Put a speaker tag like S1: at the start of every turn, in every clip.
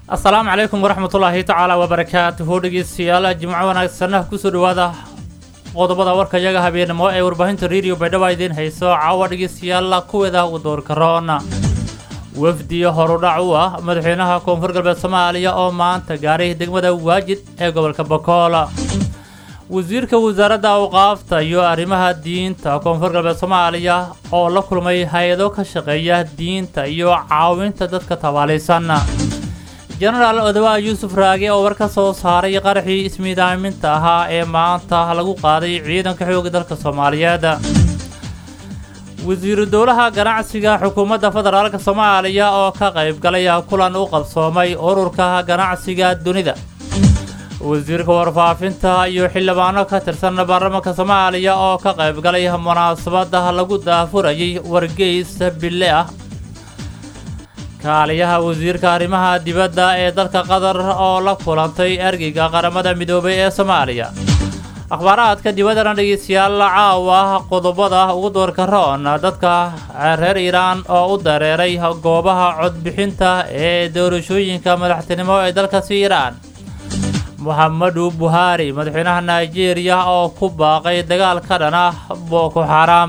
S1: asalaamu calaykum waraxmatullaahi tacaala wabarakaatuhu dhegeystayaal jimco wanaagsanah kusoo dhawaada qodobada warka iyaga habeenimo ee warbaahinta rediyo baydhaba idiin hayso caawa dhegeystayaal kuweeda u doorka roona wafdi horudhac u ah madaxweynaha koonfur galbeed soomaaliya oo maanta gaaray degmada waajid ee gobolka bokool wasiirka wasaaradda awqaafta iyo arrimaha diinta koonfur galbeed soomaaliya oo la kulmay hay-ado ka shaqeeya diinta iyo caawinta dadka tabaalaysan jenaraal odawa yuusuf raage oo war ka soo saaray qaraxii ismiidaaminta ahaa ee maanta lagu qaaday ciidanka xooga dalka soomaaliyeed wasiiru dowlaha ganacsiga xukuumadda federaalk soomaaliya oo ka qayb galay kulan u qabsoomay ururka ganacsiga dunida wasiirka warfaafinta iyo xildhibaano ka tirsan baarlamaanka soomaaliya oo ka qayb galay munaasabada lagu daafurayay wargeys bille ah kaaliyaha wasiirka arrimaha dibadda ee dalka qatar oo la kulantay ergeyga qaramada midoobay ee soomaaliya akhbaaraadka dibaddana dhegeystayaal caawa qodobada ugu doorka roon dadka reer iiraan oo u dareeray goobaha codbixinta ee doorashooyinka madaxtinimo ee dalkaasi iiraan moxamedu buhaari madaxweynaha nigeria oo ku baaqay dagaal ka dhan ah boko xaraam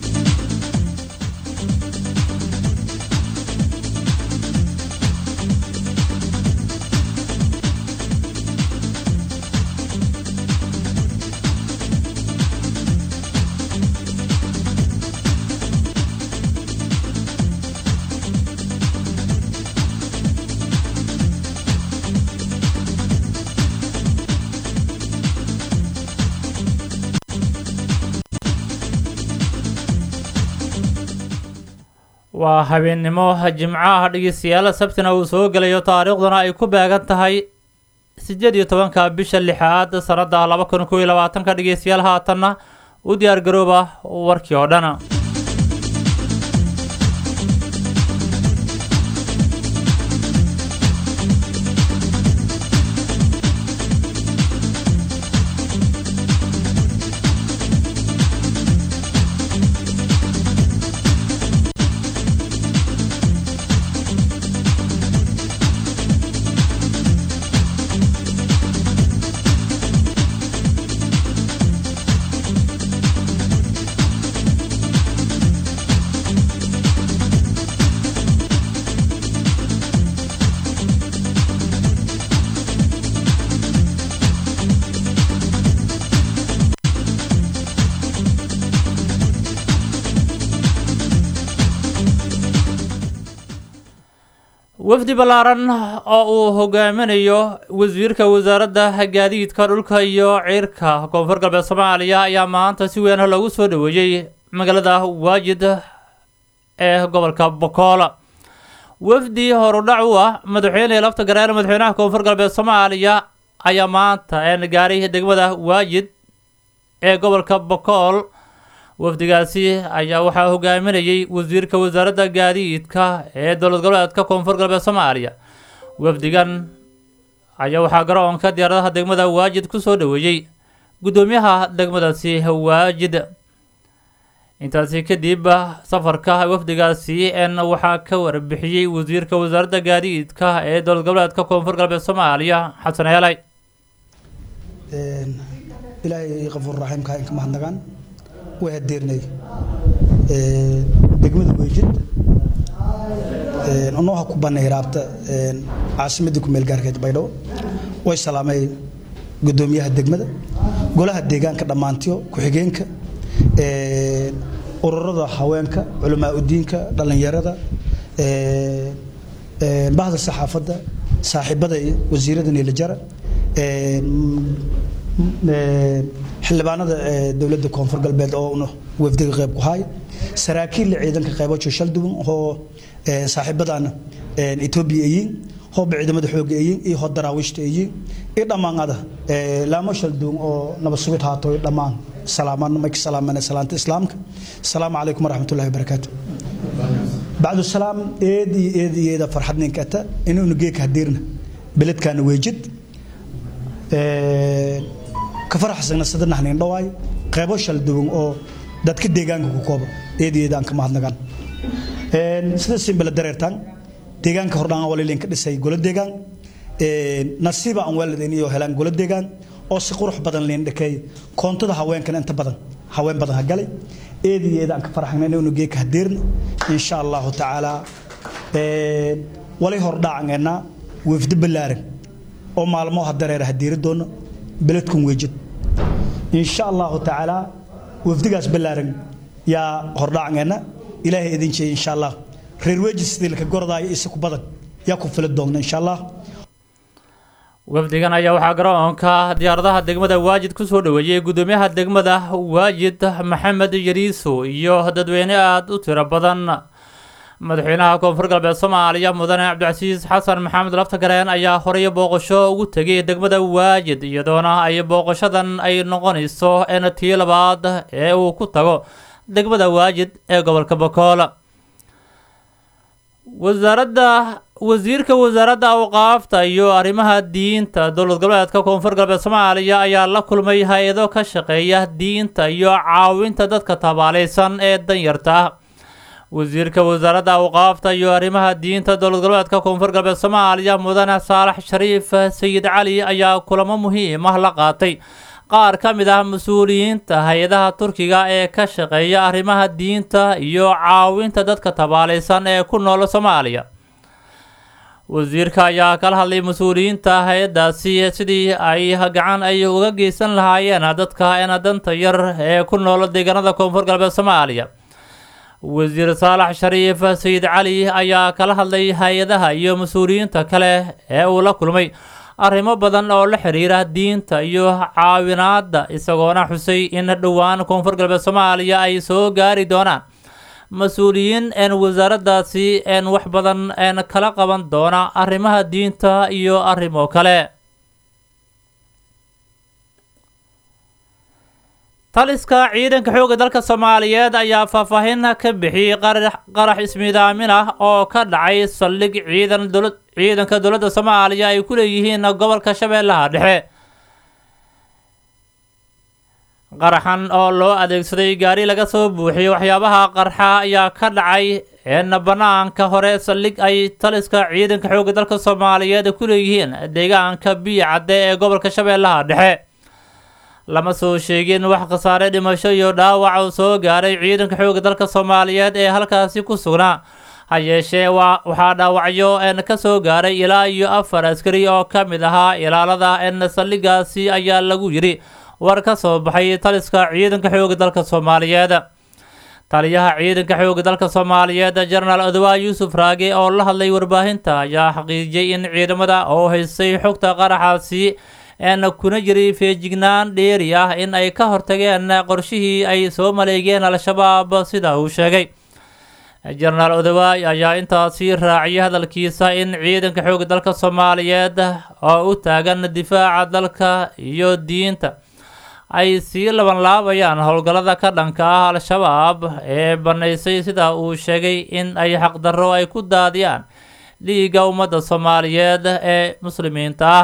S1: waa habeennimo jimcaha dhegeystayaal sabtina uu soo gelayo taariikhduna ay ku beegan tahay siddeed iyo tobanka bisha lixaad sanadda laba kun kow iyo labaatanka dhegeystayaal haatanna u diyaar garooba warkii oo dhan wafdi ballaaran oo uu hogaaminayo wasiirka wasaaradda gaadiidka dhulka iyo ciirka koonfur galbeed soomaaliya ayaa maanta si weyn loogu soo dhaweeyey magaalada waajid ee gobolka bokool wafdi horudhac u ah madaxweyne lafta gareer madaxweynaha koonfur galbeed soomaaliya ayaa maanta gaaray degmada waajid ee gobolka bokool wafdigaasi ayaa waxaa hogaaminayay wasiirka wasaaradda gaadiidka ee dowlad goboleedka koonfur galbeed soomaaliya wafdigan ayaa waxaa garoonka diyaaradaha degmada waajid ku soo dhaweeyey guddoomiyaha degmadaasi waajid intaasi kadib safarka wafdigaasi n waxaa ka warbixiyey wasiirka wasaaradda gaadiidka ee dowlad goboleedka koonfur galbeed soomaaliya xasan eelay
S2: ilaahay qafuur raxiimka inka mahadnagaan way hadeernay degmada weejid nooha ku banay raabta caasimadii kumeel gaarkeed baydhabo way salaamay gudoomiyaha degmada golaha deegaanka dhammaantiyo ku-xigeenka ururada haweenka culamaa udiinka dhallinyarada bahda saxaafadda saaxiibada wasiirada niilajara xildhibaanada dowladda koonfur galbeed oo wafdiga qayb ku haay saraakiilla ciidanka qaybo shalduwan oo saaxiibadana etoobiya eyiin hooba ciidamada xooga eyiin iyo hoo daraawiishta eyiin iyo dhammaanada laamo shalduwan oo nabad sugid haato dhammaan salaaman mayka salaamana salaanta islaamka asalaamu calaykum waraxmatullahi wabarakaatu bacdu salaam eed iyo eed iyo eeda farxad ninkata inuuna geeka hadirna beledkaana weejid ka faraxsagna sadanax nin dhawaay qaybo shal duwan oo dadka deegaanka ku kooba eed iyo eedaan ka mahadnagaan sida simbala dareertaan deegaanka hordhaan walilinka dhisay golo deegaan nasiiba aan waalidayn iyo helaan golo deegaan oo si qurux badan liin dhakeey koontada haweenkana inta badan haween badan ha galay eedayeeda aan ka faraxnay inuu geeka hadeerna insha allahu tacaala walay hordhaacangeenaa wefdi ballaaran oo maalmo hadareera hadeeri doono beledkun weejid insha allahu tacaala wafdigaas ballaaran yaa hordhaacangeenna ilaahay idin jeeyay insha allah reer weejid sidii laka gorodaayo isi ku badan yaa ku fili doonna insha allah
S1: wafdigan ayaa waxaa garoonka diyaaradaha degmada waajid ku soo dhoweeyey gudoomiyaha degmada waajid maxamed yariiso iyo dadweyne aada u tiro badan madaxweynaha koonfur galbeed soomaaliya mudane cabdicasiis xasan maxamed laftagareen ayaa horey booqasho ugu tegay degmada waajid iyadoona ay booqashadan ay noqonayso in tii labaad ee uu ku tago degmada waajid ee gobolka bokool wasaaradda wasiirka wasaaradda awqaafta iyo arrimaha diinta dowlad goboleedka koonfur galbeed soomaaliya ayaa la kulmay hay-ado ka shaqeeya diinta iyo caawinta dadka tabaalaysan ee danyarta ah wasiirka wasaaradda awqaafta iyo arrimaha diinta dowlad goboleedka koonfur galbeed soomaaliya mudane saalax shariif sayid cali ayaa kulamo muhiim ah la qaatay qaar ka mid ah mas-uuliyiinta hay-adaha turkiga ee ka shaqeeya arrimaha diinta iyo caawinta dadka tabaalaysan ee ku nool soomaaliya wasiirka ayaa kala hadlay mas-uuliyiinta hay-adaasi sidii ay gacan ay uga geysan lahaayeen dadka ena danta yar ee ku nool deegaanada koonfur galbeed soomaaliya wasiir saalax shariif sayid cali ayaa kala hadlay hay-adaha iyo mas-uuliyiinta kale ee uu la kulmay arrimo badan oo la xiriira diinta iyo caawinaadda isagoona xusay in dhowaan koonfur galbeed soomaaliya ay soo gaari doonaan mas-uuliyiin een wasaaraddaasi een wax badan een kala qaban doona arrimaha diinta iyo arrimo kale taliska ciidanka xoogga dalka soomaaliyeed ayaa faahfaahin ka bixiyey qarax ismidaamin ah oo ka dhacay saldhig ciidan dowlad ciidanka dowladda soomaaliya ay ku leeyihiin gobolka shabeellaha dhexe qaraxan oo loo adeegsaday gaari laga soo buuxiyey waxyaabaha qarxa ayaa ka dhacay een banaanka hore saldhig ay taliska ciidanka xoogga dalka soomaaliyeed ku leeyihiin deegaanka biyo cadde ee gobolka shabeellaha dhexe lama soo sheegin wax khasaare dhimasho iyo dhaawac uu soo gaaray ciidanka xoogga dalka soomaaliyeed ee halkaasi ku sugnaa ha yeeshee waxaa dhaawacyo een ka soo gaaray ilaa iyo afar askari oo ka mid ahaa ilaalada een saldhigaasi ayaa lagu yidhi war ka soo baxay taliska ciidanka xoogga dalka soomaaliyeed taliyaha ciidanka xoogga dalka soomaaliyeed jenaraal odowaa yuusuf raage oo la hadlay warbaahinta ayaa xaqiijiyey in ciidamada oo haystay xogta qaraxaasi een kuna jiray feejignaan dheeri ah in ay ka hortageen qorshihii ay soo maleegeen al-shabaab sida uu sheegay jenaraal odowaay ayaa intaasi raaciyay hadalkiisa in ciidanka xoogga dalka soomaaliyeed oo u taagan difaaca dalka iyo diinta ay sii labanlaabayaan howlgallada ka dhanka ah al-shabaab ee banaysay sida uu sheegay in ay xaqdarro ay ku daadiyaan dhiigga ummadda soomaaliyeed ee muslimiinta ah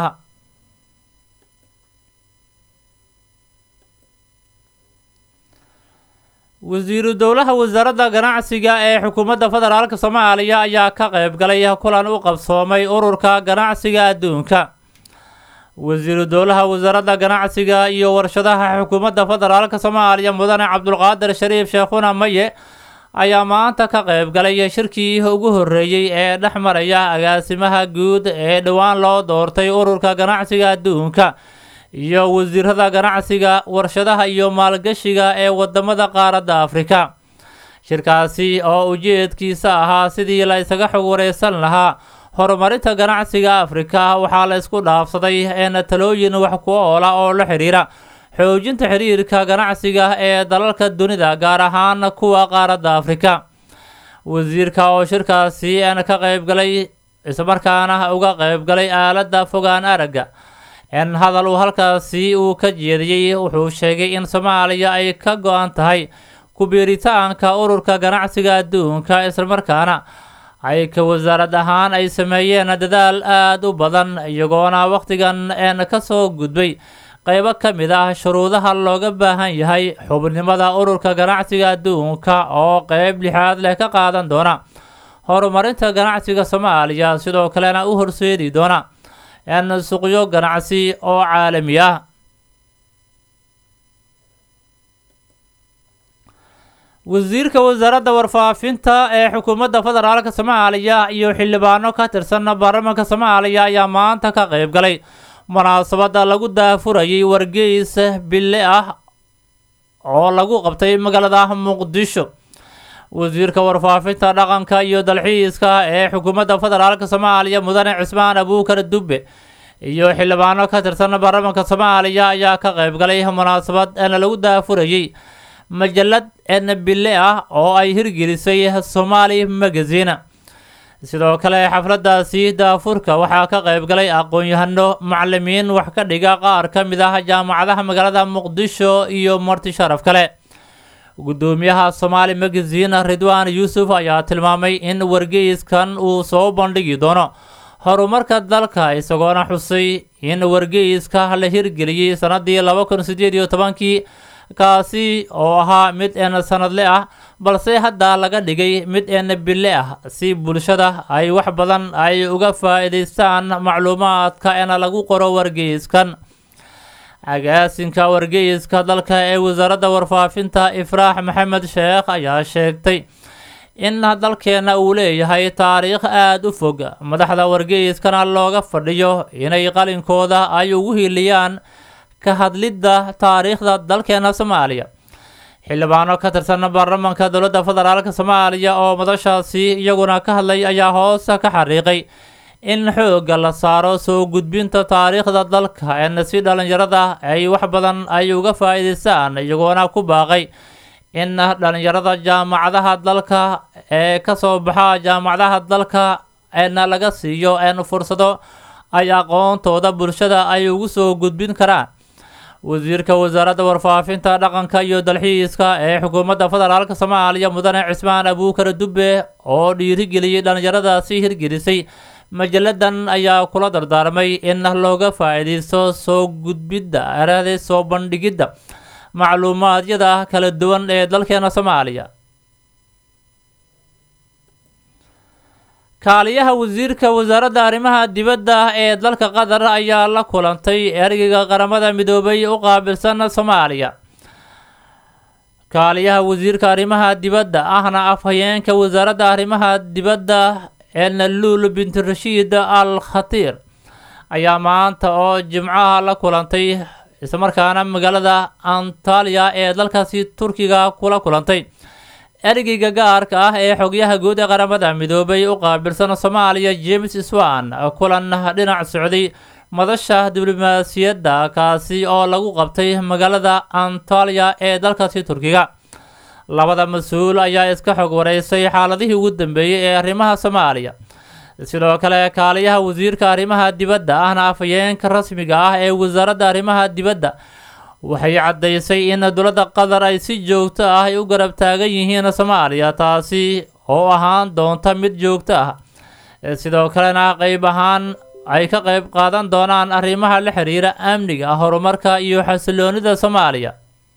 S1: wasiiru dowlaha wasaaradda ganacsiga ee xukuumadda federaalk soomaaliya ayaa ka qayb galay kulan u qabsoomay ururka ganacsiga adduunka wasiiru dowlaha wasaaradda ganacsiga iyo warshadaha xukuumadda federaalk soomaaliya mudane cabdulqaadir shariif sheekhuna maye ayaa maanta ka qayb galay shirkii ugu horreeyey ee dhex maraya agaasimaha guud ee dhowaan loo doortay ururka ganacsiga adduunka iyo wasiirada ganacsiga warshadaha iyo maalgashiga ee wadamada qaaradda afrika shirkaasi oo ujeedkiisa ahaa sidii la isaga xog wareysan lahaa horumarinta ganacsiga afrika waxaa la isku dhaafsaday een talooyin wax ku oola oo la xiriira xoojinta xiriirka ganacsiga ee dalalka dunida gaar ahaan kuwa qaaradda afrika wasiirka oo shirkaasi een ka qaybgalay islamarkaana uga qaybgalay aaladda fogaan aragga in hadal uu halkaasi uu ka jeediyey wuxuu sheegay in soomaaliya ay ka go-an tahay ku-biiritaanka ururka ganacsiga adduunka islamarkaana ay ka wasaarad ahaan ay sameeyeen dadaal aada u badan iyagoona wakhtigan een ka soo gudbay qeybo ka mid ah shuruudaha looga baahan yahay xubnimada ururka ganacsiga adduunka oo qeyb lixaad leh ka qaadan doona horumarinta ganacsiga soomaaliya sidoo kalena u horseedi doona n suuqyo ganacsi oo caalami ah wasiirka wasaaradda warfaafinta ee xukuumadda federaalk soomaaliya iyo xildhibaano ka tirsan baarlamaanka soomaaliya ayaa maanta ka qeyb galay munaasabadda lagu daafurayay wargeys bille ah oo lagu qabtay magaalada muqdisho wasiirka warfaafinta dhaqanka iyo dalxiiska ee xukuumadda federaalk soomaaliya mudane cismaan abuukar dubbe iyo xildhibaano ka tirsan baarlamaanka soomaaliya ayaa ka qeyb galay munaasabad en lagu daafurayay majalad en bille ah oo ay hirgelisay somaali magazine sidoo kale xafladaasi daafurka waxaa ka qeyb galay aqoon-yahano macalimiin wax ka dhiga qaar ka mid ah jaamacadaha magaalada muqdisho iyo marti sharaf kale gudoomiyaha somaali magazine ridwaan yuusuf ayaa tilmaamay in wargeyskan uu soo bandhigi doono horumarka dalka isagoona xusay in wargeyska la hirgeliyey sanadii laba kun sideed iyo tobankii kaasi oo ahaa mid een sanadle ah balse hadda laga dhigay mid een bille ah si bulshada ay wax badan ay uga faa-iideystaan macluumaadka een lagu qoro wargeyskan agaasinka wargeyska dalka ee wasaaradda warfaafinta ifraax maxamed sheekh ayaa sheegtay in dalkeena uu leeyahay taariikh aada u fog madaxda wargeyskana looga fadhiyo inay qalinkooda ay ugu hiiliyaan ka hadlidda taariikhda dalkeena soomaaliya xildhibaano ka tirsan baarlamaanka dowladda federaalk soomaaliya oo madashaasi iyaguna ka hadlay ayaa hoosta ka xariiqay in xoogga la saaro soo gudbinta taariikhda dalka en si dhalinyarada ay wax badan ay uga faa-iideystaan iyagoona ku baaqay in dhalinyarada jaamacadaha dalka ee kasoo baxa jaamacadaha dalka en laga siiyo en fursado ay aqoontooda bulshada ay ugu soo gudbin karaan wasiirka wasaaradda warfaafinta dhaqanka iyo dalxiiska ee xukuumadda federaalk soomaaliya mudane cismaan abuukar dubbe oo dhiirigeliyey dhalinyaradaasi hirgelisay majalladan ayaa kula dardaarmay in looga faa-iideysto soo gudbidda erade soo bandhigidda macluumaadyada kala duwan ee dalkeena soomaaliya kaaliyaha wasiirka wasaaradda arrimaha dibadda ee dalka qatar ayaa la kulantay ergeyga qaramada midoobay u qaabilsan soomaaliya kaaliyaha wasiirka arrimaha dibadda ahna afhayeenka wasaaradda arrimaha dibadda elnaluul binti rashiid al khatiir ayaa maanta oo jimcaha la kulantay islamarkaana magaalada antaliya ee dalkaasi turkiga kula kulantay ergeyga gaarka ah ee xogyaha guud ee qaramada midoobay u qaabilsan soomaaliya james swan kulan dhinac socday madasha diblomaasiyadda kaasi oo lagu qabtay magaalada antaliya ee dalkaasi turkiga labada mas-uul ayaa iska xog wareysay xaaladihii ugu dambeeyey ee arrimaha soomaaliya sidoo kale kaaliyaha wasiirka arrimaha dibadda ahna afhayeenka rasmiga ah ee wasaaradda arrimaha dibadda waxay caddaysay in dowladda qatar ay si joogto ah ay u garab taagan yihiin soomaaliya taasi oo ahaan doonta mid joogto ah sidoo kalena qeyb ahaan ay ka qeyb qaadan doonaan arrimaha la xiriira amniga horumarka iyo xasiloonida soomaaliya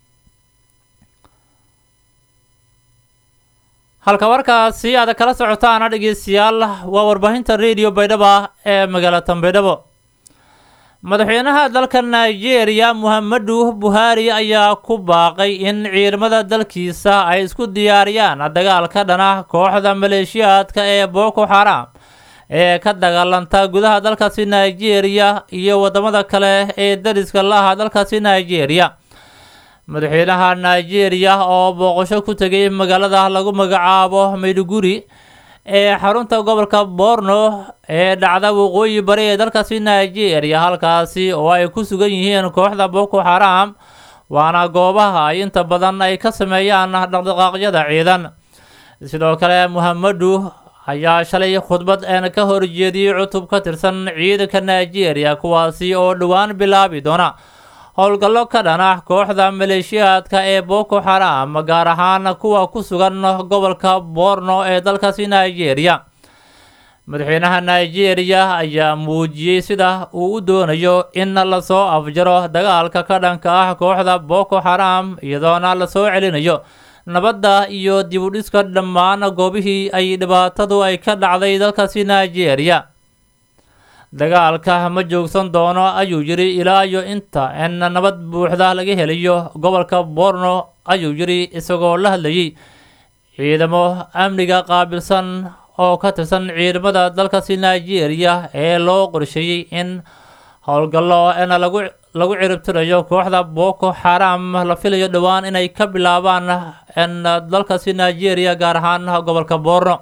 S1: halka warkaasi aad kala socotaana dhegeystayaal waa warbaahinta radio baydhabo ee magaalada baydhabo madaxweynaha dalka nigeria muhamadu buhari ayaa ku baaqay in ciidamada dalkiisa ay isku diyaariyaan dagaal ka dhana kooxda maleeshiyaadka ee boko xaram ee ka dagaalanta gudaha dalkaasi nigeria iyo wadamada kale ee dariska laha dalkaasi nigeria madaxweynaha nigeria oo booqasho ku tegay magaalada lagu magacaabo mayduguri ee xarunta gobolka borno ee dhacda waqooyi bari ee dalkaasi nigeria halkaasi oo ay ku sugan yihiin kooxda boko xaram waana goobaha ay inta badan ay ka sameeyaan dhaqdhaqaaqyada ciidan sidoo kale muhamadu ayaa shalay khudbad een ka horjeediyey cutub ka tirsan ciidanka nigeria kuwaasi oo dhowaan bilaabi doona howlgallo ka dhana kooxda maleeshiyaadka ee boko xaram gaar ahaan kuwa ku sugan gobolka borno ee dalkaasi nigeria madaxweynaha nigeria ayaa muujiyey sida uu u doonayo in lasoo afjaro dagaalka ka dhanka ah kooxda boko xaram iyadoona lasoo celinayo nabadda iyo dib u dhiska dhammaan goobihii ay dhibaatadu ay ka dhacday dalkaasi nigeria dagaalka ma joogsan doono ayuu yidhi ilaa iyo inta in nabad buuxda laga helayo gobolka borno ayuu yidhi isagoo la hadlayay ciidamo amniga qaabilsan oo ka tirsan ciidamada dalkaasi nigeria ee loo qorsheeyey in howlgallo in lagu lagu ciribtirayo kooxda boko xaram la filayo dhowaan inay ka bilaabaan in dalkaasi nigeria gaar ahaan gobolka borno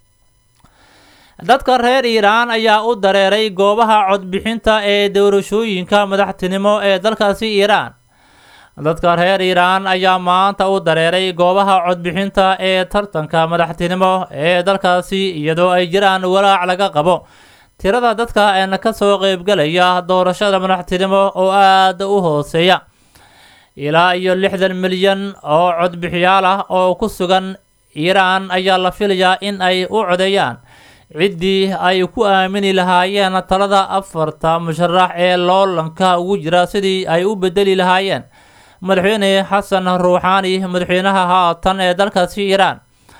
S1: dadka reer iiraan ayaa u dareeray goobaha codbixinta ee doorashooyinka madaxtinimo ee dalkaasi iiraan dadka reer iiraan ayaa maanta u dareeray goobaha codbixinta ee tartanka madaxtinimo ee dalkaasi iyadoo ay jiraan walaac laga qabo tirada dadka een ka soo qeybgalaya doorashada madaxtinimo oo aada u hooseeya ilaa iyo lixdan milyan oo codbixiyaal ah oo ku sugan iiraan ayaa la filayaa in ay u codeeyaan ciddii ay ku aamini lahaayeen talada afarta musharax ee loolanka ugu jira sidii ay u bedeli lahaayeen madaxweyne xasan ruuxaani madaxweynaha haatan ee dalkaasi iiraan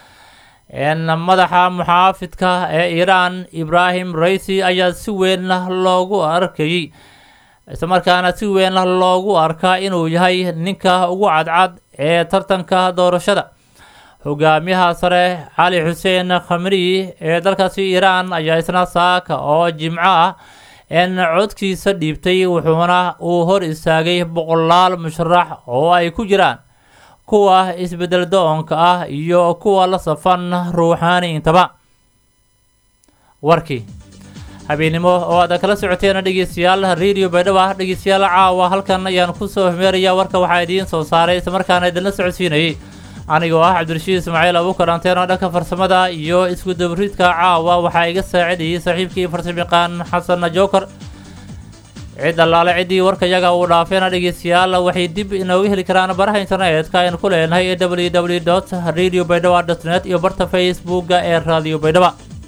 S1: n madaxa muxaafidka ee iiraan ibraahim raisi ayaa si weyn loogu arkayey islamarkaana si weyn loogu arkaa inuu yahay ninka ugu cadcad ee tartanka doorashada hogaamiyaha sare cali xuseen khamriyi ee dalkaasi iiraan ayaa isna saaka oo jimco ah in codkiisa dhiibtay wuxuuna uu hor istaagay boqolaal musharax oo ay ku jiraan kuwa isbedel do-onka ah iyo kuwa la safan ruuxaani intaba warkii habeennimo oo aad kala socoteen dhegeystayaal radio baydhaba dhegeystayaal caawa halkan ayaan kusoo hmeeraya warka waxaa idiin soo saaray islamarkaana idinla socodsiinayay anigoo ah cabdirashiid ismaaciil abuukar anteeno dhanka farsamada iyo isku dabariidka caawa waxaa iga saacidayay saaxiibkii farsamayaqaan xasan joker cid allaale ciddii warkayaga uu dhaafeena dhegeystayaal waxay dib inooga heli karaan baraha internetka aynu ku leenahay ee w w dot radio baydhaba dot net iyo barta facebooka ee radio baydhaba